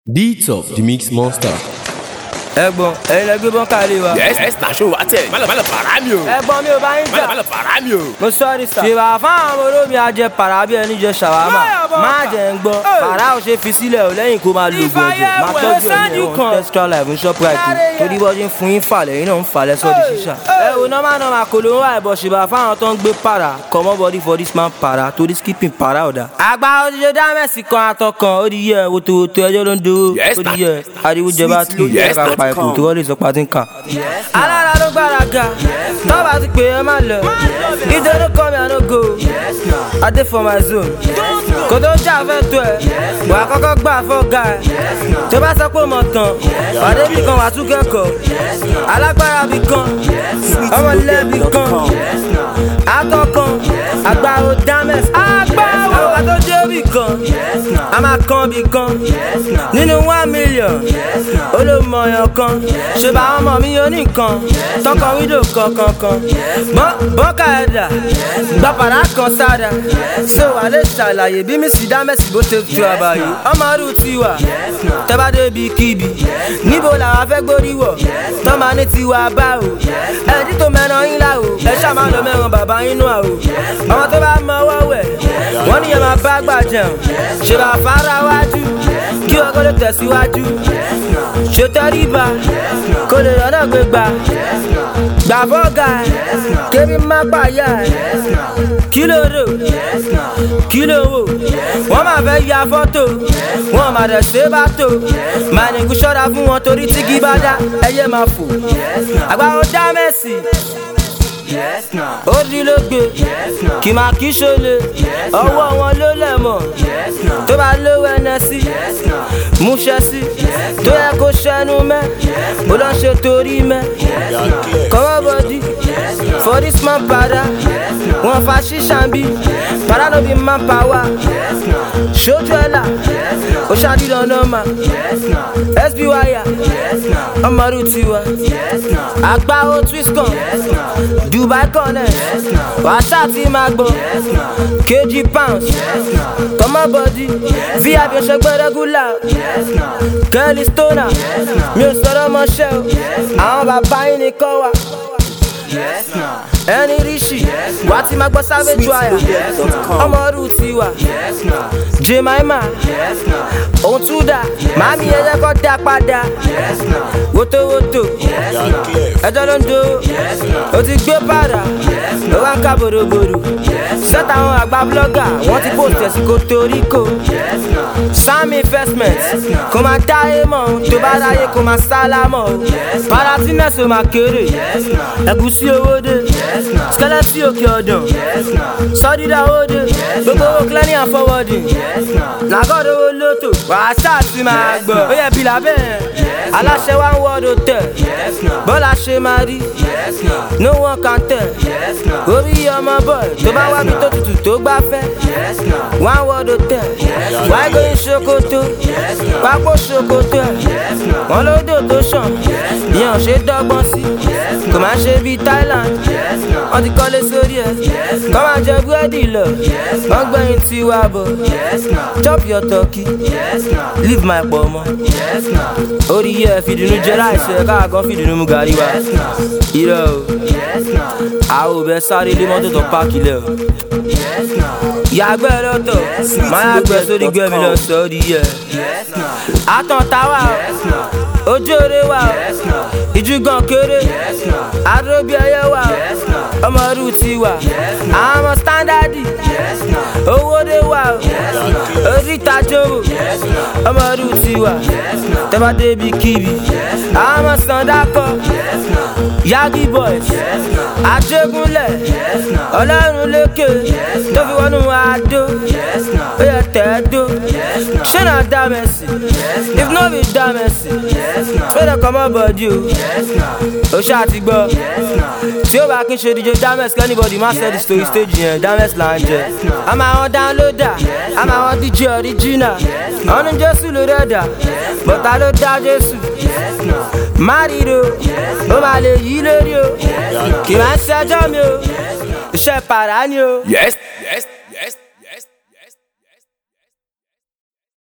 Beats of the Mix Monster. ẹ̀gbọ́n ẹ̀yin lẹ gbé bọ́ńkà lé wa. yes yes na show wa tẹ malo malo para mi o ẹ̀gbọ́n mi ò bá yín malo jà. malo para mi o. mo sọ́ọ́rì sà. ṣèwà fáwọn ọmọ olómi ajẹ para bí ẹni jẹ ṣàwámà. má jẹ́ ń gbọ́ para ò ṣe fi sílẹ̀ ò lẹ́yìn kó máa lo oògùn ẹ̀jẹ̀ má tọ́jú ẹ̀yìn ẹ̀wọ̀n extra life ń shoprite torí bọ́ ṣe ń fún yín falẹ̀ yín náà ń falẹ̀ sọ́ọ́ di ṣíṣà. ẹ wo nọ́mà nọ́mà kò ló ń wá ẹ̀bọ̀ ṣèbà fáwọn tó ń gbé para comot body for this man para torí skipping para ọ̀dà. àgbà òdìjọ dámẹ́sì kan àtọkàn ó di yẹ wotowoto ẹjọ́ ló ń do Yes, ó di na- yẹ ariwo jẹba tí ló yẹ Yes, ká na- pa ẹkùn tó wọlé sọ pa ti ń kà. alára ló gbáraga tọ́ba ti pè é má lọ nítorí kọ́ mi àná go I dey for my zone kò tó jà fẹ́ tó ẹ̀ wà á kọ́kọ́ gbà fọ́gà ẹ̀ tó bá sọ pé mo tàn pàdé bì kan wà á tún kẹ́kọ̀ọ́ alágbára bì kan ọmọ ilé bì kan atọ́ kan agbáwo dámẹ́sì agbáwo àwọn tó dé bì kan a máa kan bì kan nínú one million olómọyàn kan ṣe bá àwọn ọmọ mi yóò ní nǹkan tọkọ wíńdò kankankan bọ́ọ̀kà ẹ̀dà gbàpàrà kan sára ṣé wàá lè ṣàlàyé bí mi sì dá mẹ́sì bó ṣe tu àbàyè ọmọ ọdún tiwa tẹ́bá débi kíbi níbo làwa fẹ́ gbórí wọ̀ tọ́mà ní tiwa bá o ẹ̀ẹ́dí tó mẹ́ran yín lá o ẹ ṣáà máa lọ mẹ́ran bàbá yín nù à o ọmọ tó bá mọ ọwọ́ wẹ̀ wọ́n níyẹn máa bá gbà jẹun ṣe bá fara wájú kí ọkọ lè tẹ̀síwájú ṣe tẹríba kó lè lọ́nà gbégbá gbà fọ́gà kébí má pààyà kí ló rò kí ló wò wọ́n máa fẹ́ ya fọ́tò wọ́n máa dẹ̀ ṣe bá tò máa ní kú ṣọ́ra fún wọn torí tí kì bá dá ẹyẹ máa fò àgbà ó dá mẹ́sì ó rí ló gbé kì máa kí ṣọlẹ̀ ọwọ́ wọn ló lẹ̀ mọ̀ tó bá lówó ẹnẹ sí múṣẹ sí tó yẹ kó ṣẹnu mẹ́ ó lọ ṣe torí mẹ́ kọ́wọ́ bọ́dí for this man para wọn fa ṣíṣàn bí para ló bí man power ṣojú ẹ̀ là ó ṣàdídàn nọ́mà sby ọmọdé tiwa àgbà ó twist kan dubai connect wàṣà tí máa gbọ́ kg pounds kọ́mọ́ bọ́dí vip ọ̀ṣẹ́gbẹ́ regular kelly stoner mi ò sọ̀rọ̀ mọ́ṣẹ́ o àwọn bàbá yín ni kọ́ wa ẹni ríṣì wà á ti máa gbọ́ savage wire ọmọ ọdún tiwa jemima òun tún dà màámi ẹyẹ kọ́ dá padà wotowoto ẹjọ́ ló ń do o ti gbé padà ó wá ń ká bòròbòrò sẹ́tà àwọn àgbà blọ́gà wọ́n ti post ẹ̀ sí kotoriko sam investment kò máa dáyé mọ́ tó bá dáyé kò máa sálámọ̀ o paratiness ò máa kéré ẹ̀gúsí owó dé skeleton òkè ọ̀dàn sọ́dídà owó dé gbogbo owó clearing and forwarding làgọ́dọ̀ owó lótò wàásà ti máa gbọ́ ó yẹ bìlà bẹ́ẹ̀ aláṣẹ wa ń wọ́ọ̀dọ̀ tẹ̀ bọ́lá ṣe máa rí no one can tell orí ọmọ boy tó bá wá bí tó tutù tó gbá fẹ́ wọ́n á wọ́ọ̀dọ̀ tẹ̀ wáyé gbóyún ṣòkòtò pápó ṣòkòtò ẹ̀ wọ́n lódò tó ṣàn ìyẹn ò ṣe dọ́gbọ́n sí kò máa ṣe bíi Thailand wọ́n ti kọ́lé sórí ẹ̀ kọ́ máa jẹ búrẹ́dì lọ wọ́n gbẹ̀yìn tiwa bọ̀ chop your turkey leave my pọ̀ mọ́ orí yẹ fìdùnnú jẹ láìsọ ẹ káà kan fìdùnnú mu gàrí wa irọ́ o àwọn ò bẹ sáré lé mọ́tò tó páàkì lẹ̀ o yàgbẹ́ lọ́tọ̀ máa yàgbẹ́ sórí gbẹ̀mí lọ sọ ọ́ di yẹ àtàn táwa o ojú eré wa o ìjúgàn kéré àdóbi ẹyẹ wa o ọmọ ọdún ti wà àwọn ọmọ sítándàdì owó dé wa o oríta jòwò ọmọ ọdún ti wà tẹ́bá débi kíbi àwọn ọmọ sàndákọ yagi boys àjẹgúnlẹ̀ ọlọ́run lékè tó fi wọnú àdó ó yẹ tẹ́ẹ̀dó ṣé náà dá mẹ́sì if no be dá mẹ́sì fẹ́rẹ̀ kọ́ mọ́ bọ́dí o ó ṣáà ti gbọ́ tí ó bá kí n ṣe díje dames kẹ́nìbọ̀dì má ṣe di story stage yẹn dames là ń jẹ àmọ́ àwọn downloader àmọ́ àwọn dj original ọ̀nù jésù ló rẹ̀dà bọ̀tà ló dá jésù má ríro ó máa lè yí lórí o kì máa ń ṣẹjọ́ mi o iṣẹ́ pàrà ni o. yes